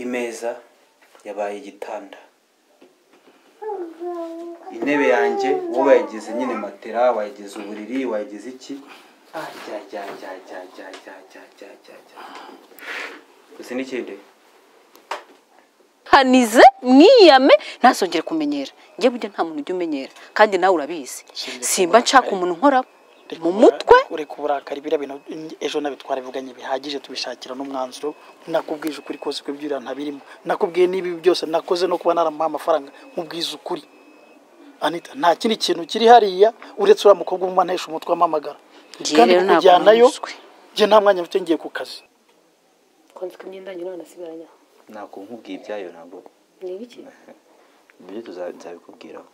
imeza yabaye igitanda intebe yanjye wowe wayigize nyine matera wayigize uburiri wayigize iki ajya ajya ajya ajya ajya ajya ajya ajya ajya ajya gusa n'ikindi hanize mwiyame ntazongere kumenyera njye burya nta muntu ujya umenyera kandi nawe urabizi simba nshaka umuntu nkoraho mu mutwe ureka uburakari biriya bintu ejo nabitwara bivuganye bihagije tubishakira n'umwanzuro nakubwije ukuri kose ko ibyuriya ntabirimo nakubwiye n'ibi byose nakoze no kuba naramuha amafaranga nkubwiza ukuri anita nta kindi kintu kiri hariya uretse uriya mukobwa umumanisha umutwe wamamagara Njye kandi rero ntabwo kujyanayo nywuzwe. njye nta mwanya mfite ngiye ku kazi kwanzika imyenda nyina wanasigaranya ntabwo nkubwiye ibyayo ntabwo ni ibiki ibyo tuza- nzabikubwiraho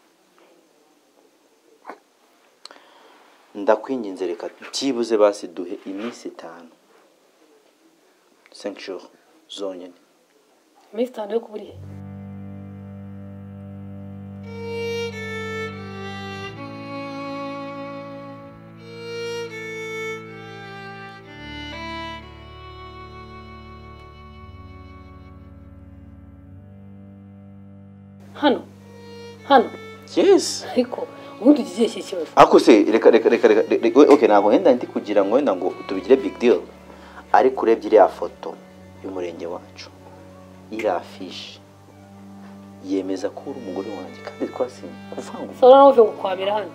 ndakwinginze reka byibuze basi duhe iminsi itanu senshuru zonyine iminsi itanu yo kubura ihe hano hano yesi ariko ubundi ugize iki kibazo ariko se reka reka reka reka reka oke ntabwo wenda ndi kugira ngo wenda ngo tubigire big deal ariko urebye iriya foto y'umurenge wacu iriya fishi yemeza ko uri umugore wanjye kandi twasinye kuvanga saba nawe uje gukwamira hano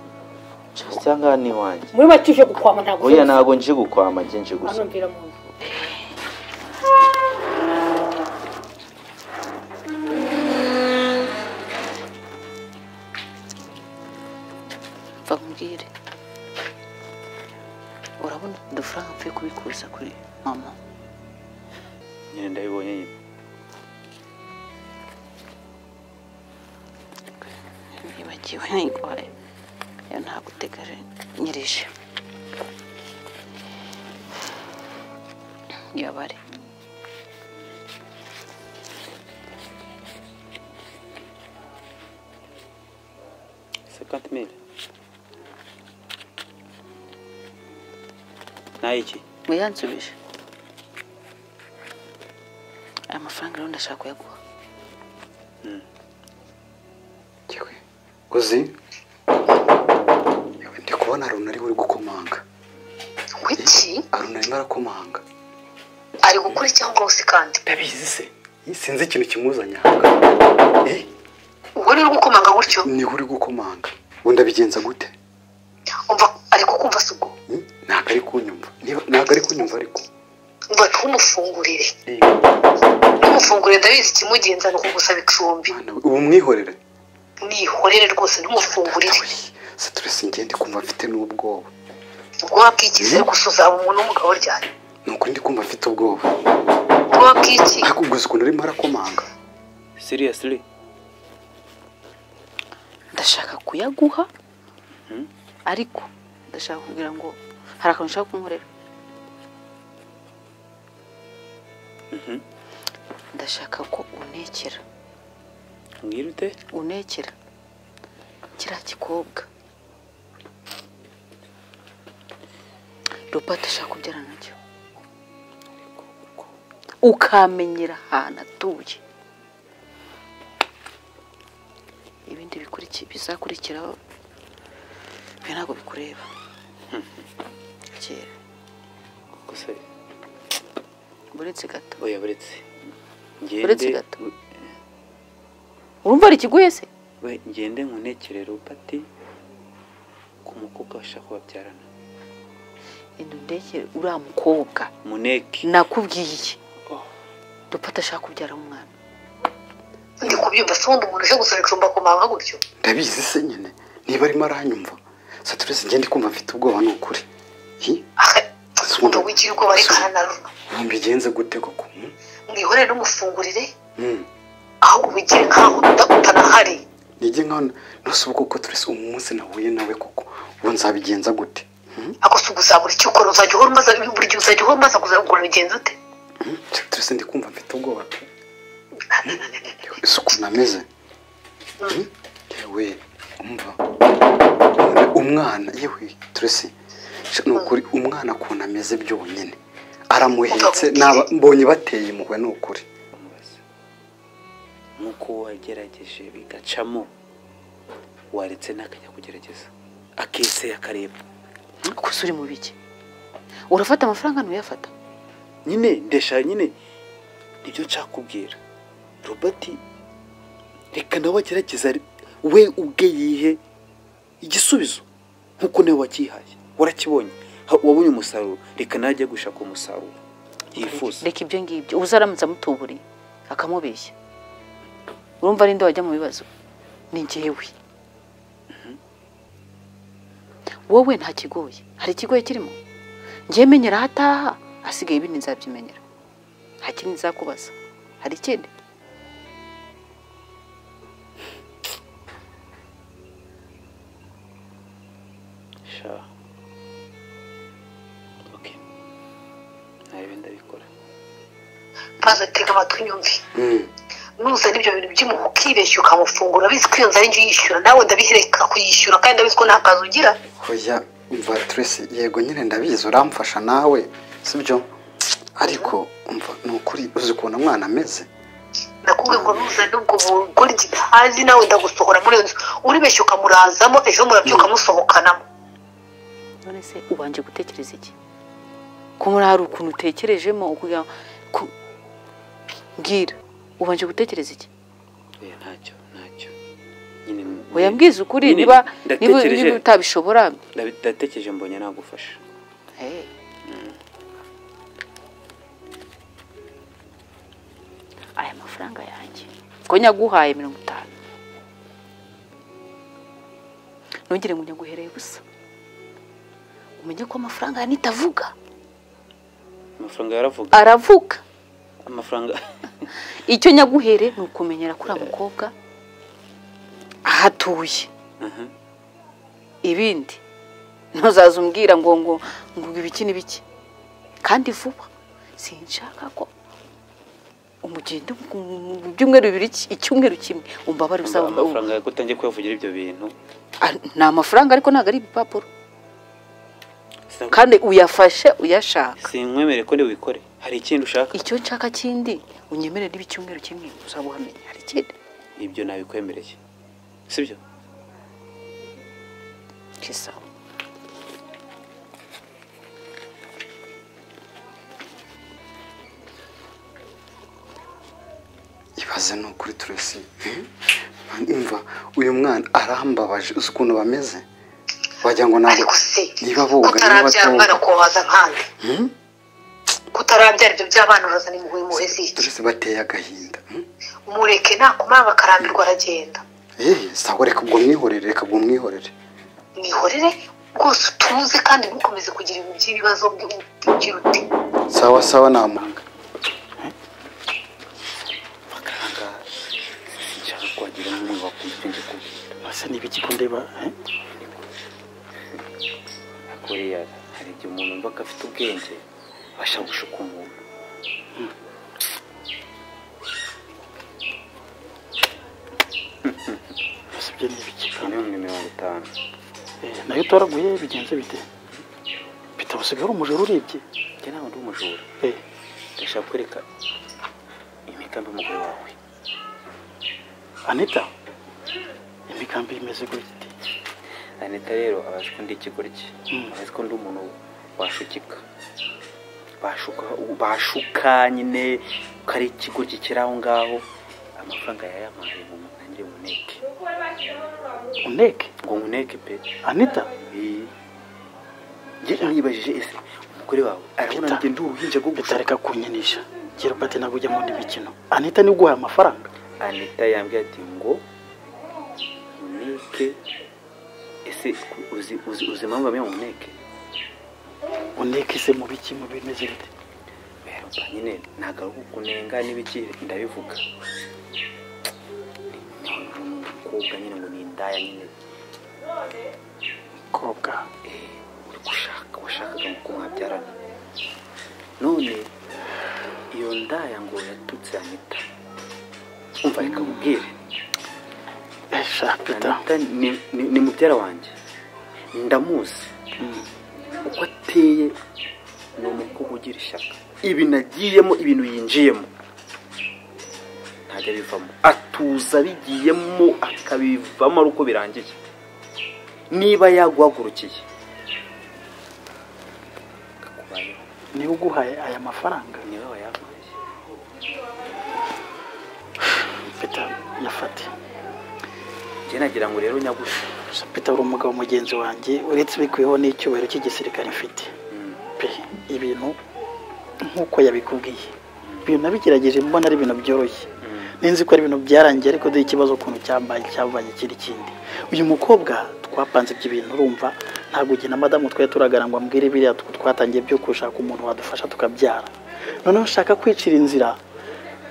cyangwa ni iwanjye muri make uje gukwama ntabwo oya ntabwo nje gukwama nje nje gusa hano mvira mu nzu mva mbwire urabona udufaranga mvuye kubikuza kuri mama nyine ndabibonye nyine nibagiwe nayirwaye yo ntabwo uteganyirije yabare sekanti mili nayiki muyansubije aya mafaranga rero ndashaka kuyaguha yewe uzi yewe ndi kubona arunari uri gukomanga Kuki arunari arimo arakomanga ari gukora icyaha rwose kandi ndabizi se Eh, sinzi ikintu kimuzanye aha Eh, ubwo rero gukomanga gutyo niwe uri gukomanga wenda bigenza gute umva ari kukumva si ubwo Hmm? ntabwo ari kunyumva Niba- ntabwo ari kunyumva ariko ngo ntumufungurire Eh, ntumufungurire ndabizi ikimugenza ni ukugusaba icumbi mwana we, ubu mwihorere nihorere rwose ntumufungurire se turese ngende kumva mfite n'ubwoba ubwo wabwikize gusa uzaba umuntu w'umugabo ryane ni ukuri ndi kumva mfite ubwoba ubwo wabwiki ariko ubwo uzi ukuntu urimo arakomanga siriyasiri ndashaka kuyaguha ariko ndashaka kugira ngo hari akantu ushaka kunkorera ndashaka ko untekera mwirute untekera kiriya gikobwa robert ashaka kubyara nacyo ukamenyera ahantu atuye ibindi bikuriki- bizakurikiraho ibi ntabwo bikureba kera gusa buretse gato oya buretse Uretse gato. urumva ari ikiguye se we ngende nkunekere robert ku mukobwa bashaka kubabyarana indu ndekere uriya mukobwa muneki nakubwiye iki dupata ashaka kubyara umwana ndi kubyumva si wundi umuntu uje gusaba icumbi akomanga gutyo ndabizi se nyine niba arimo aranyumva saturese ngende kumva mfite ubwoba ni ukuri Hi? Aha, umva wigira ubwoba Sumva. reka hanaruna mbigenze gute koko hmm? mwihorere ntumufungurire Hmm. ahubwo ubigire nk'aho utanahari nige nkaho ntasuba koko turese uyu munsi nahuye nawe koko ubu nzabigenza gute Hmm? ako si ugusabura icyo ukora uzajya uhora umaze buri gihe uzajya uhora umaze kuzagura bigenza ute Hmm? saturese ndi kumva mfite ubwoba pe Hmm? Yewe, si ukuntu ameze Hmm? yewe umva umwana yewe turese sha, ni ukuri umwana ukuntu ameze byonyine aramuhetse Ugamubwire. naba- mbonye bateye impuhwe ni ukuri bamubaza nk'uko wagerageje bigacamo waretse n'akajya kugerageza akeseye akareba kose uri mu biki urafata amafaranga ntuyafata nyine ndeshanya nyine nibyo nshakubwira robert reka nawe agerageza we ubwe yihe igisubizo nk'uko nawe wakihaye warakibonye Ha- wabonye umusaruro reka nawe ajye gushaka umusaruro yifuza reka ibyo ngibyo ubu aramutse amutuburiye akamubeshya urumva ari nde wajya mu bibazo ni njyewe wowe nta kigoye hari ikigoye kirimo njyewe menyera aho ataha hasigaye ibindi nzabyimenyera nta kindi nzakubaza hari ikindi sha ok nawe ndabikora maze tega amatwi nyumve nuza n'ibyo bintu by'umuntu ukibeshya ukamufungura abizi ko iyo nzu ari njye uyishyura nawe ndabihireka kuyishyura kandi ndabizi ko nta kazi ugira hoya umva turese yego nyine ndabizi uramfasha nawe sibyo ariko umva ni ukuri uzi ukuntu umwana ameze nakubwiye ngo nuza n'ubwo bugore ntazi nawe ndagusohora muri iyo nzu uribeshya ukamurazamo ejo murabyuka musohokanamo none se ubanje gutekereza iki ko muri hari ukuntu utekerejemo ukugira ku- mbwira ubanje gutekereza iki oya ntacyo ntacyo nyine oya mbwiza ukuri nyine niba niba- ndatekereje- niba utabishobora ndabi- ndatekereje mbonye nagufasha Hey. aya mafaranga yanjye ko nyaguhaye mirongo itanu ntugire ngo nyaguhereye ubusa umenye ko amafaranga yanita avuga amafaranga yaravuga aravuga amafaranga icyo nyaguhere ni ukumenyera kuri mukobwa ahatuye Aha. ibindi ntuzaze umbwira ngo ngo ngo ibiki n'ibiki kandi vuba sinshaka ko umugendo mu byumweru bibiri iki- icyumweru kimwe umbabare usaba amafaranga yawe ko utangiye kuyavugira ibyo bintu Ah, ni amafaranga ariko ntabwo ari ibipapuro Sinakw- kandi uyafashe uyashaka sinkwemerere ko ndiwe wikore hari ikindi ushaka icyo nshaka kindi unyemerere niba icyumweru kimwe uzaba uhamenya hari ikindi ibyo nabikwemereye sibyo kisa ibaze ni ukuri turese umva uyu mwana arambabaje uzi ukuntu bameze wagira ngo ntabwo ariko se niba boga niba kutarabyara umwana batoga kohaza nkande kutarabyara ibyo by'abana urazana impuhwe muhezi iki turese bateye agahinda hmm? mureke nakumara bakarambirwa aragenda Eh, sawa reka ubwo mwihorere reka ubwo mwihorere mwihorere rwose utuze kandi ntukomeze kugira ibintu by'ibibazo by'ugira uti sawa sawa namanga sinshaka kwagira n'umwe wakumva ibyo kubwira basa n'ibiki ko ndeba eh? ariko buriya hari igihe umuntu wumva ko afite ubwenge abasha gushuka umuntu basa ibyo n'ibiki iyi ni imwe mirongo itanu Eh, nayo utoraguye bigenze bite bitabusigaye ari umujura urebye njye ntabwo ndi umujura Eh, ndashaka kwereka imigambi umugore wawe anita imigambi imeze gutya iti anita rero abazi ko ndi ikigoryi Mm. abazi ko ndi umuntu washukika bashuka bashuka nyine ko ari ikigoryi kiri aho ngaho amafaranga yayamaye ngo ntangire nkuneke uneke ngo nkuneke pe anita Iyi. njye nibajije ese umugore wawe arabona Peter. njye ndi uruhinja rwo gushaka bitareka kunyinisha ngira ubwo ati ntabwo ujya mu ndi mikino anita niwe uguhaye amafaranga anita yambwiye ati ngo nkuneke ese uzi uzi uzi impamvu bamwe ngo nkuneke uneke se mu biki mu bimeze bite Mperwa nyine ntabwo ari ukunenga n'ibiki ndabivuga Ni- ni umukobwa nyine ngo ni indaya nyine kobwa eh, uri gushaka washakaga ngo ko mwabyarana none iyo ndaya ngo yatutse anita umva reka mubwire esha pita anita ni- ni- ni mubyara wanjye ndamuzi uko ateye ni umukobwa ugira ishyaka ibintu agiyemo ibintu yinjiyemo ntajya ntacyo bivamo atuza abigiyemo akabivamo ari uko birangiye niba yaguhagurukiye akakubayeho niba uguhaye aya mafaranga niba wayaguhaye peta yafate njye nagira ngo rero nyagusha gusa peta uri umugabo mugenzi wanjye uretse bikwiyeho n'icyubahiro cy'igisirikare mfite pe ibintu nk'uko yabikubwiye ibintu nabigerageje mbona ari ibintu byoroshye ninzi ko ari ibintu byarangiye ariko dore ikibazo ukuntu cyambaye cyabaye kiri kindi uyu mukobwa twapanze ibyo bintu urumva ntabwo igihe na madamu twari turagana ngo ambwire biriya tw- twatangiye byo gushaka umuntu wadufasha tukabyara noneho nshaka kwicira inzira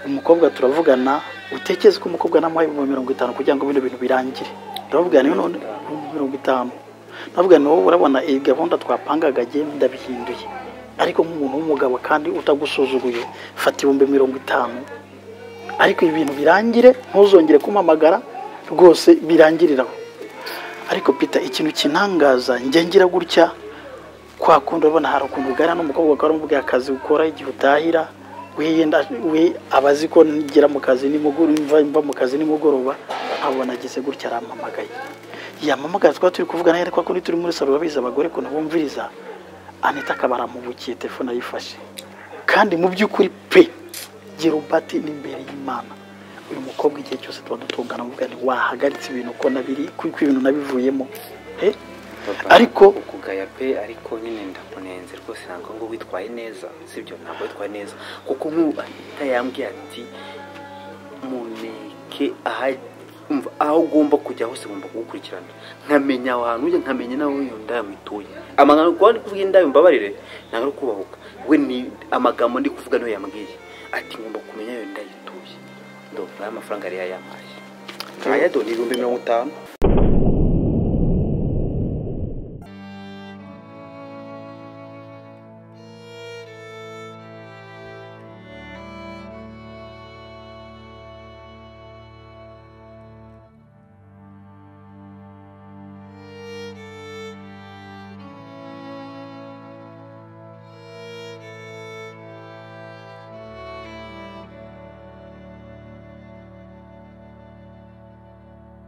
umukobwa turavugana utekereza ko umukobwa namuhaye ibihumbi mirongo itanu kugira ngo bino bintu birangire turavuga niyo none ibihumbi mirongo itanu navuga ni wowe urabona iyi gahunda twapangaga jye ndabihinduye ariko nk'umuntu w'umugabo kandi utagusuzuguye fata ibihumbi mirongo itanu ariko ibi bintu birangire ntuzongere kumpamagara rwose birangiriraho ariko pita ikintu kintangaza njye ngira gutya kwa kundi urabona hari ukuntu ugana n'umukobwa ukaba waramubwiye akazi ukora igihe utahira we yenda we aba azi ko ngera mu kazi nimugoroba mva, mva mu kazi nimugoroba nkabona ageze gutya arampamagaye yamamagara twaba turi kuvugana ariko kundi turi muri salo babizi abagore ukuntu bumviriza anita akaba aramubukiye telefone ayifashe kandi mu by'ukuri pe gerubati ni imbere y'imana uyu mukobwa igihe cyose tuba dutungana mu bwani wahagaritse ibintu uko nabiri kuko ibintu nabivuyemo he ariko ukugaya pe ariko nyine ndakunenze rwose ntabwo ngo witwaye neza sibyo ntabwo witwaye neza kuko nk'ubu ahita yambwiye ati muneke aha- umva, aho ugomba kujya hose ugomba kugukurikirana nkamenya aho hantu ujya nkamenya nawe iyo ndaya mutuye amagambo kuba ndi kuvuga indaya mbabarire ntabwo ari ukubahuka we ni amagambo ndi kuvuga niyo yambwiye ati ngomba kumenya iyo ndaya ituye ndumva aya mafaranga yari yayampaye ayado ni ibihumbi mirongo itanu